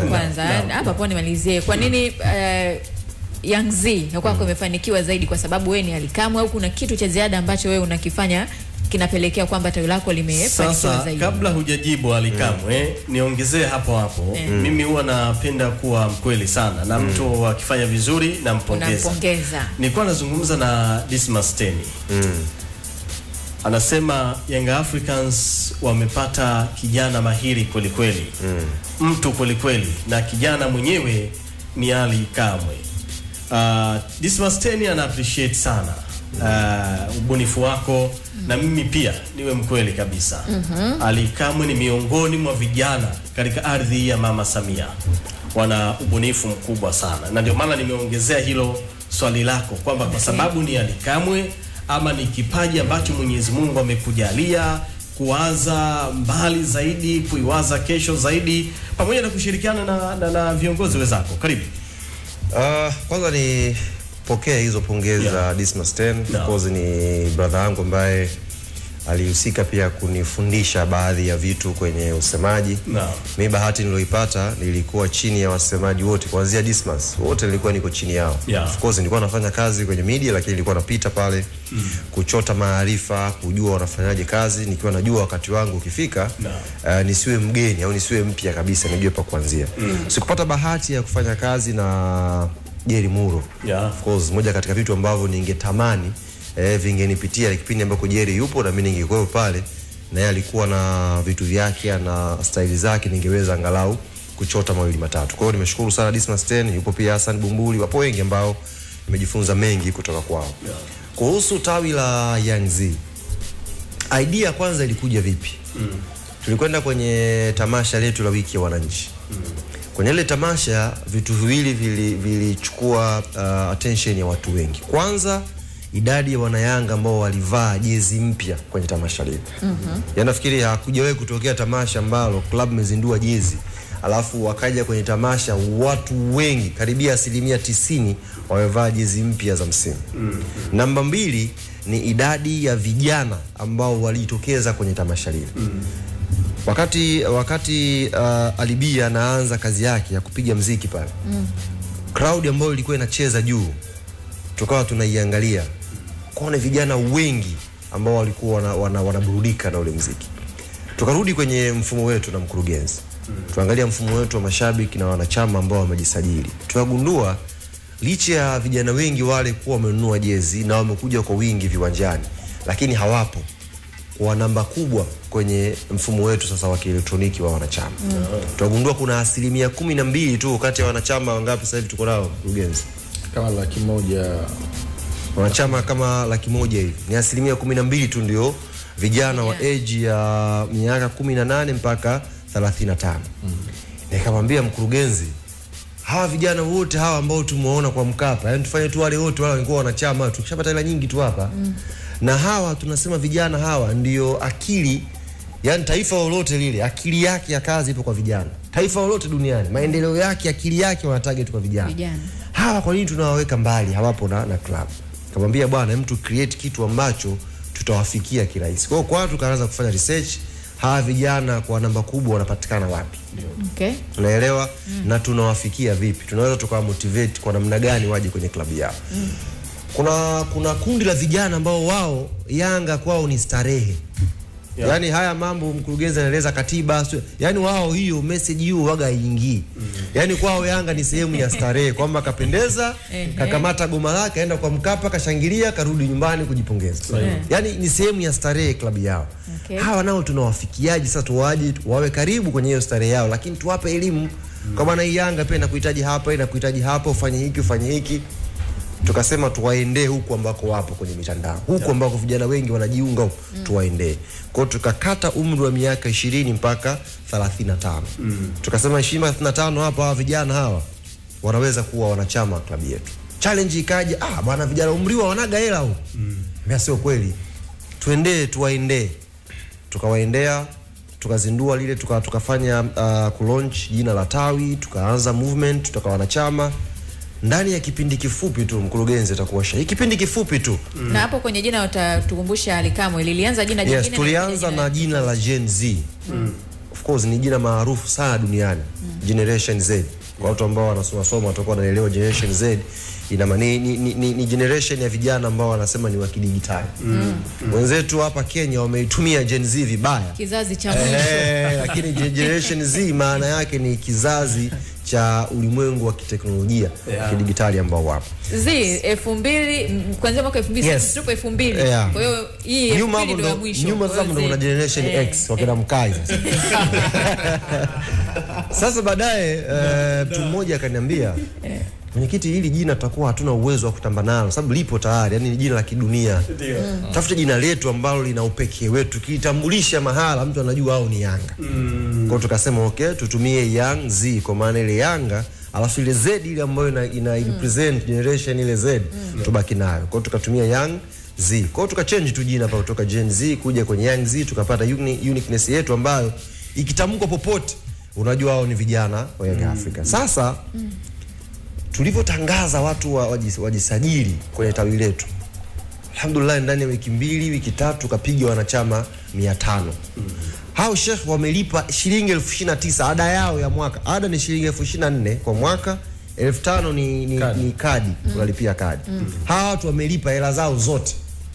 kwanza naam. hapa hapo nimalizie kwa nini uh, Young Z ya kwako imefanikiwa zaidi kwa sababu wewe ni alikamwe au kuna kitu cha ziada ambacho wewe unakifanya kinapelekea kwamba tawi lako limefanikiwa Sasa zaidi kabla hujajibu alikamwe niongezee hapo hapo mimi huwa napenda kuwa mkweli sana na mtu akifanya vizuri nampongeza unampongeza nilikuwa nazungumza na Dismas Teni anasema Young Africans wamepata kijana mahiri kwelikweli mm. mtu kwelikweli na kijana mwenyewe ni Ali Kamwe. Uh, Dismas Teni ana appreciate sana uh, ubunifu wako na mimi pia niwe mkweli kabisa mm-hmm. Ali Kamwe ni miongoni mwa vijana katika ardhi ya Mama Samia, wana ubunifu mkubwa sana, na ndio maana nimeongezea hilo swali lako kwamba kwa sababu ni Ali Kamwe ama ni kipaji ambacho Mwenyezi Mungu amekujalia kuwaza mbali zaidi, kuiwaza kesho zaidi, pamoja na kushirikiana na, na, na viongozi wenzako. Karibu. Uh, kwanza ni pokea hizo pongezi za Yeah. Dismas 10 No. of course ni brother yangu ambaye alihusika pia kunifundisha baadhi ya vitu kwenye usemaji. No. Mi bahati nilioipata nilikuwa chini ya wasemaji wote kuanzia Dismas, wote nilikuwa niko chini yao. Yeah. Of course nilikuwa nafanya kazi kwenye media, lakini nilikuwa napita pale mm. kuchota maarifa, kujua wanafanyaje kazi, nikiwa najua wakati wangu ukifika No. uh, nisiwe mgeni au nisiwe mpya kabisa, nijue pa kuanzia. Mm. Sikupata bahati ya kufanya kazi na Jerry Muro. Yeah. Of course moja katika vitu ambavyo ningetamani eh, vingenipitia ni kipindi ambako Jerry yupo na mimi ningekuwa pale na yeye alikuwa na vitu vyake na staili zake, ningeweza angalau kuchota mawili matatu. Kwa hiyo nimeshukuru sana Dismas 10, yupo pia Hassan Bumbuli, wapo wengi ambao nimejifunza mengi kutoka kwao. Yeah. Kuhusu tawi la Young Z, idea kwanza ilikuja vipi? Mm. Tulikwenda kwenye tamasha letu la wiki ya wananchi. Mm. Kwenye ile tamasha vitu viwili vili- vilichukua uh, attention ya watu wengi. Kwanza idadi ya wanayanga ambao walivaa jezi mpya kwenye tamasha lile. Mm-hmm. Yaani nafikiri hakujawahi kutokea tamasha ambalo club imezindua jezi alafu wakaja kwenye tamasha watu wengi karibia asilimia tisini wamevaa jezi mpya za msimu. Mm-hmm. Namba mbili ni idadi ya vijana ambao walijitokeza kwenye tamasha lile. Mm-hmm. Wakati wakati uh, Alibia anaanza kazi yake ya kupiga mziki pale mm. crowd ambayo ilikuwa inacheza juu, tukawa tunaiangalia kuona vijana wengi ambao walikuwa wana, wana, wanaburudika na ule mziki. Tukarudi kwenye mfumo wetu na mkurugenzi mm. tuangalia mfumo wetu wa mashabiki na wanachama ambao wamejisajili, tukagundua licha ya vijana wengi wale kuwa wamenunua jezi na wamekuja kwa wingi viwanjani, lakini hawapo kwa namba kubwa kwenye mfumo wetu sasa wa kielektroniki wa wanachama mm. tunagundua kuna asilimia kumi na mbili tu kati ya wanachama wangapi sasa hivi tuko nao mkurugenzi kama laki moja wanachama kama laki moja hivi ni asilimia kumi na mbili tu ndio vijana wa age ya miaka kumi na nane mpaka thelathini na tano nikamwambia mkurugenzi hawa vijana wote hawa ambao tumewaona kwa Mkapa, yani tufanye tu wale wote wale walikuwa wanachama, tukishapata hela nyingi tu hapa mm. na hawa tunasema vijana hawa ndio akili, yani taifa lolote lile akili yake ya kazi ipo kwa vijana. Taifa lolote duniani maendeleo yake akili yake wana target kwa vijana. Vijana. Hawa kwa nini tunawaweka mbali, hawapo na, na club? Kamwambia bwana, hem tu create kitu ambacho tutawafikia kirahisi. Kwa hiyo kwa tukaanza kufanya research, hawa vijana kwa namba kubwa wanapatikana wapi? okay. unaelewa mm. na tunawafikia vipi tunaweza tukawa motivate kwa namna gani waje kwenye klabu yao mm. kuna kuna kundi la vijana ambao wao yanga kwao ni starehe Yeah. Yaani haya mambo mkurugenzi anaeleza katiba, sio- yaani wao hiyo message hiyo waga haingii. Yaani kwao Yanga ni sehemu ya starehe kwamba kapendeza, Ehe. kakamata goma lake, aenda kwa Mkapa, kashangilia, karudi nyumbani kujipongeza. Sahihi. Yaani ni sehemu ya starehe klabu yao. Okay. Hawa nao tunawafikiaje sasa tuwaje wawe karibu kwenye hiyo starehe yao lakini tuwape elimu. Kwa maana hii Yanga pia inakuhitaji hapa, inakuhitaji hapa, ufanye hiki, ufanye hiki. Tukasema tuwaendee huku ambako wapo kwenye mitandao, huku ambako vijana wengi wanajiunga huku, tuwaendee. Kwa hiyo tukakata umri wa miaka ishirini mpaka 35. Tukasema 20 35 hapa hawa vijana hawa wanaweza kuwa wanachama wa klabu yetu. Challenge ikaja, ah bwana, vijana umri wa wanaga hela huko. Mm. sio kweli. Tuendee, tuwaendee. Tukawaendea, tukazindua lile tuka, tukafanya uh, kulaunch jina la tawi, tukaanza movement, tukawa wanachama ndani ya kipindi kifupi tu, mkurugenzi atakuwa shahidi. Kipindi kifupi tu na hapo kwenye jina utatukumbusha alikamwe lilianza jina yes, jingine na tulianza jina na jina la Gen Z of course ni jina maarufu sana duniani Generation Z. Kwa watu ambao wanasoma soma watakuwa wanaelewa Generation Z ina maana ni, ni, ni, ni generation ya vijana ambao wanasema ni wa kidigitali. Wenzetu hapa Kenya wameitumia Gen Z vibaya. kizazi cha mwisho Eh, lakini Gen- Generation Z maana yake ni kizazi cha ulimwengu wa kiteknolojia Yeah. kidigitali ambao wapo. z elfu mbili m- kuanzia mwaka elfu mbili Yes. sisi tupo elfu mbili Yeah. kwa hiyo hii elfu nyuma mbili hapo ndo ya ndo mwisho nyuma Kwa sasa hiyo ndo kuna Z- generation eh, X wakina mkai sasa. Sasa baadaye eh, mtu mmoja akaniambia mwenyekiti, hili jina tutakuwa hatuna uwezo wa kutamba nalo, sababu lipo tayari, yani ni jina la kidunia. Ndio. Tafute jina letu ambalo lina upekee wetu, kitambulisha mahala mtu anajua au ni Yanga. Kwa hiyo tukasema okay, tutumie Young Z kwa maana ile Yanga alafu ile Z ile ambayo ina, ina represent generation ile Z tubaki nayo. Kwa hiyo tukatumia Young Z. Kwa hiyo tukachange tu jina pa kutoka Gen Z kuja kwenye Young Z tukapata uni, uniqueness yetu ambayo ikitamkwa popote unajua hao ni vijana wa Young Africa. Sasa tulivyotangaza watu wa- wajis- wajisajili kwenye tawi letu alhamdulillah ndani ya wiki mbili wiki tatu tukapiga wanachama mia tano hao shekh wamelipa shilingi elfu ishirini na tisa ada yao ya mwaka ada ni shilingi elfu ishirini na nne kwa mwaka elfu tano ni, ni, Kadi. ni kadi unalipia kadi hawa watu wamelipa hela zao zote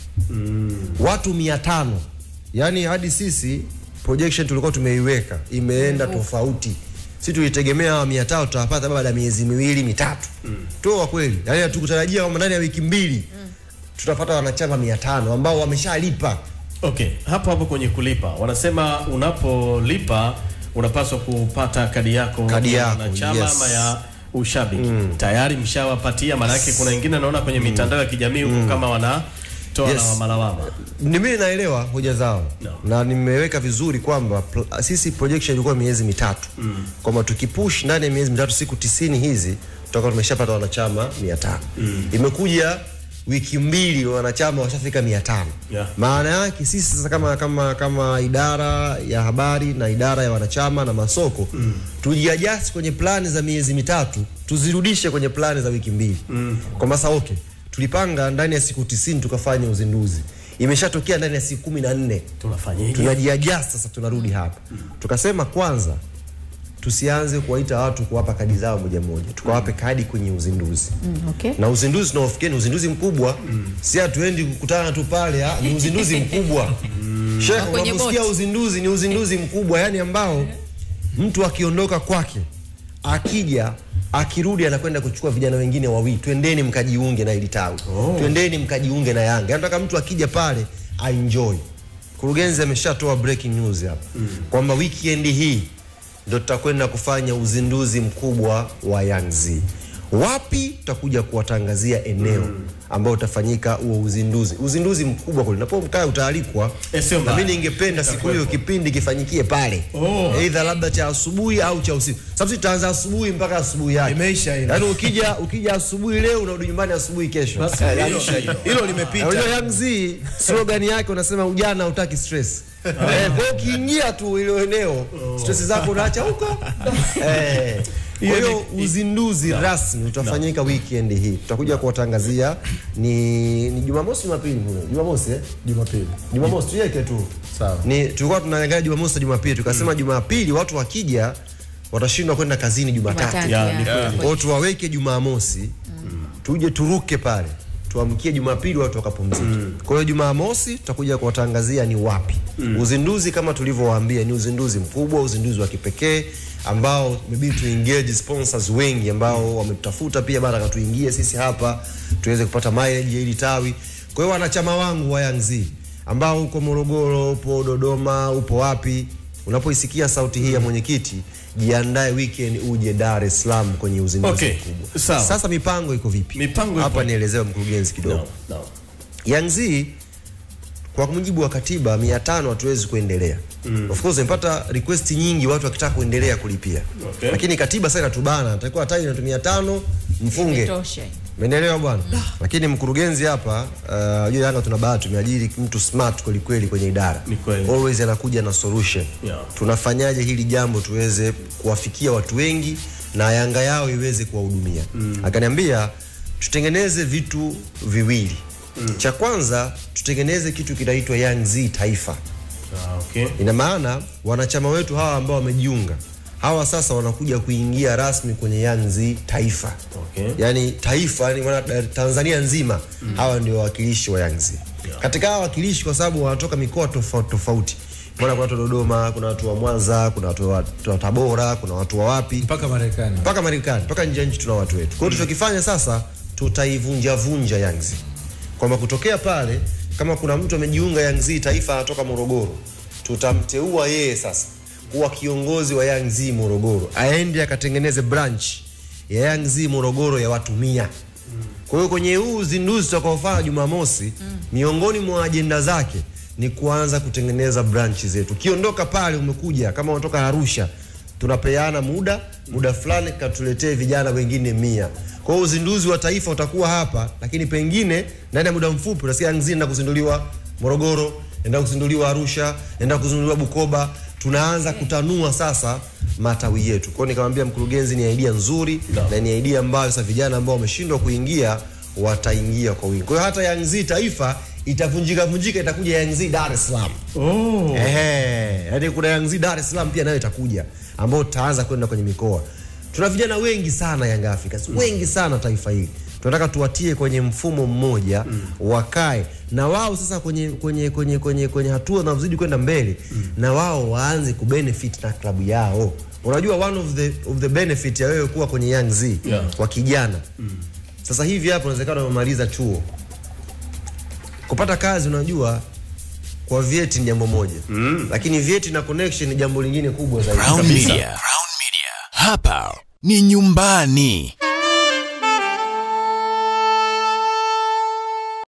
watu mia tano yaani hadi sisi projection tulikuwa tumeiweka imeenda tofauti si tulitegemea hawa mia tano tutawapata baada ya miezi miwili mitatu tu kwa kweli yaani hatukutarajia kwamba ndani ya wiki mbili tutapata wanachama mia tano ambao wameshalipa Okay, hapo hapo kwenye kulipa wanasema unapolipa unapaswa kupata kadi yako Kadi ya yako, wanachama yes. ama ya ushabiki tayari mshawapatia, maanake kuna wengine naona kwenye mitandao ya kijamii huko kama wanatoa Yes. lawama lawama. ni mimi naelewa hoja zao No. na nimeweka vizuri kwamba pl- sisi projection ilikuwa miezi mitatu mm. kwamba tukipush ndani ya miezi mitatu siku tisini hizi tutakuwa tumeshapata wanachama mia tano mm. imekuja wiki mbili wanachama washafika mia tano Yeah. maana yake sisi sasa kama, kama, kama idara ya habari na idara ya wanachama na masoko mm. tujiajasi kwenye plani za miezi mitatu tuzirudishe kwenye plani za wiki mbili mm. kwamba sasa okay tulipanga ndani ya siku tisini tukafanya uzinduzi imeshatokea ndani ya siku kumi na nne Tunafanyaje? tunajiajasi sasa tunarudi hapa tukasema kwanza tusianze kuwaita watu kuwapa kadi zao moja moja tukawape kadi kwenye uzinduzi Mm, okay. na uzinduzi tunaofikia ni uzinduzi mkubwa si hatuendi kukutana tu pale ah, ni uzinduzi mkubwa Sheikh, kwenye unaposikia boti. uzinduzi ni uzinduzi mkubwa yani ambao mtu akiondoka kwake akija akirudi anakwenda kuchukua vijana wengine wawili twendeni mkajiunge na ili tawi twendeni mkajiunge na yanga nataka mtu akija pale aenjoy mkurugenzi ameshatoa breaking news hapa kwamba weekend hii ndo tutakwenda kufanya uzinduzi mkubwa wa Young Z. Wapi tutakuja kuwatangazia eneo ambao utafanyika huo uzinduzi, uzinduzi mkubwa kule. Napo mkaa utaalikwa, Eh, sio na mbaya. mimi ningependa siku hiyo kipindi kifanyikie pale, Oh. aidha labda cha asubuhi au cha usiku, sababu sisi tutaanza asubuhi mpaka asubuhi yake. Imeisha hilo. Yaani ukija ukija asubuhi leo unarudi nyumbani asubuhi kesho. Basi Eh, hilo- hilo limepita. Unajua Young Z slogan yake unasema ujana hutaki stress. Eh, kwa hiyo ukiingia tu ile eneo stress zako unaacha huko. Eh. Kwa hiyo uzinduzi rasmi utafanyika weekend hii. Tutakuja kuwatangazia ni ni Jumamosi Jumapili mwe. Jumamosi eh? Jumapili. Jumamosi tuweke tu. Sawa. Ni tulikuwa tunaangalia Jumamosi na Jumapili tukasema Jumapili watu wakija watashindwa kwenda kazini Jumatatu. Jumatatu, Ya, yeah. ni kweli. Kwa hiyo tuwaweke Jumamosi tuje turuke pale tuamkie Jumapili watu wakapumzika. Kwa hiyo Jumamosi tutakuja kuwatangazia ni wapi. Uzinduzi kama tulivyowaambia ni uzinduzi mkubwa, uzinduzi wa kipekee ambao imebidi tu engage sponsors wengi ambao wametutafuta pia baada ya tuingie sisi hapa tuweze kupata mileage ya hili tawi. Kwa hiyo wanachama wangu wa Young Z ambao uko Morogoro, upo Dodoma, upo wapi, unapoisikia sauti hii ya mwenyekiti, jiandae weekend uje Dar es Salaam kwenye uzinduzi Okay, mkubwa. sawa. Sasa mipango iko vipi? Mipango hapa iko- nielezewe mkurugenzi kidogo. No, no. Young Z kwa mujibu wa katiba 500 hatuwezi kuendelea. Of course nimepata request nyingi watu wakitaka kuendelea kulipia. Okay. Lakini katiba sasa inatubana, natakiwa taji na 500 mfunge. Imetosha. Umeelewa bwana? Lakini mkurugenzi hapa uh, juu Yanga tuna bahati tumeajiri mtu smart kweli kweli kwenye idara. Ni kweli. Always anakuja na solution. Yeah. Tunafanyaje hili jambo tuweze kuwafikia watu wengi na Yanga yao iweze kuwahudumia. Akaniambia tutengeneze vitu viwili. Cha kwanza tutengeneze kitu kinaitwa Young Z Taifa Ah, okay. Ina maana wanachama wetu hawa ambao wamejiunga hawa sasa wanakuja kuingia rasmi kwenye Young Z taifa. Okay. Yaani taifa yani maana eh, Tanzania nzima hawa ndio wawakilishi wa Young Z. Katika hawa wawakilishi kwa sababu wanatoka mikoa tofauti tofauti. Maana kuna watu wa Dodoma, kuna watu wa Mwanza, kuna watu wa, watu wa Tabora, kuna watu wa wapi mpaka Marekani. mpaka Marekani, mpaka nje ya nchi tuna watu wetu. Kwa hiyo tulichokifanya sasa, tutaivunja vunja Young Z, kwamba kutokea pale, kama kuna mtu amejiunga Young Z taifa anatoka Morogoro, tutamteua yeye sasa kuwa kiongozi wa Young Z Morogoro, aende akatengeneze branch ya Young Z Morogoro ya watu mia. Kwa hiyo kwenye huu uzinduzi tutakaofanya Jumamosi, miongoni mwa ajenda zake ni kuanza kutengeneza branch zetu. Ukiondoka pale umekuja kama unatoka Arusha, tunapeana muda muda fulani katuletee vijana wengine mia. Kwa hiyo uzinduzi wa taifa utakuwa hapa, lakini pengine ndani ya muda mfupi utasikia Young Z inaenda kuzinduliwa Morogoro, inaenda kuzinduliwa Arusha, inaenda kuzinduliwa Bukoba. Tunaanza kutanua sasa matawi yetu. Kwa hiyo nikamwambia mkurugenzi, ni idea nzuri na ni idea ambayo sasa vijana ambao wameshindwa kuingia wataingia kwa wingi. Kwa hiyo hata Young Z taifa itavunjika vunjika, itakuja Young Z Dar es Salaam. Oh. Ehe, yani kuna Young Z Dar es Salaam pia nayo itakuja ambao tutaanza kwenda kwenye mikoa. Tuna vijana wengi sana Young Africans, wengi sana taifa hili. Tunataka tuwatie kwenye mfumo mmoja wakae na wao sasa kwenye kwenye kwenye kwenye, kwenye hatua zinazozidi kwenda mbele na wao waanze kubenefit na klabu yao. Unajua one of the of the benefit ya wewe kuwa kwenye Young Z Yeah. kwa kijana. Sasa hivi hapo inawezekana umemaliza chuo. Kupata kazi unajua kwa vyeti ni jambo moja mm. lakini vyeti na connection ni jambo lingine kubwa zaidi Crown Media. Crown Media. Hapa ni nyumbani.